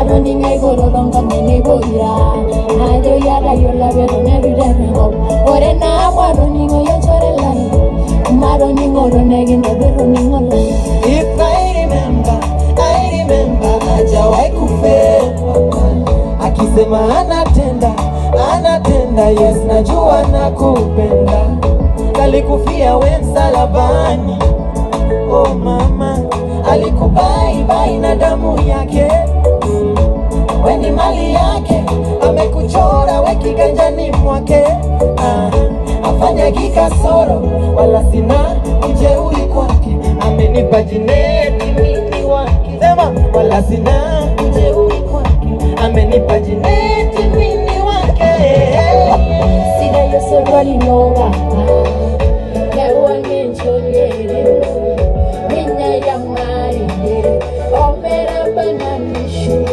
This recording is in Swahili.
Maro ningai goro donga nene boira Ajo yaga yola vero neru dengo Ore na maro ningo yo chore lai Maro ningo ro negi no vero ningo lai If I remember, I remember hajawahi kufeli. Akisema anatenda, anatenda, yes najua nakupenda. Alikufia we msalabani, oh mama, alikubai bai na damu yake. Mm. We ni mali yake, amekuchora we kiganjani mwake. Ah, afanya kikasoro, wala sina ujeuri kwake. Amenipa jineti mimi wake, sema wala sina ujeuri kwake. Amenipa jineti mimi wake. Sida yo solo alinoga Ewa ngencho lere Minya ya mari Omera bananishu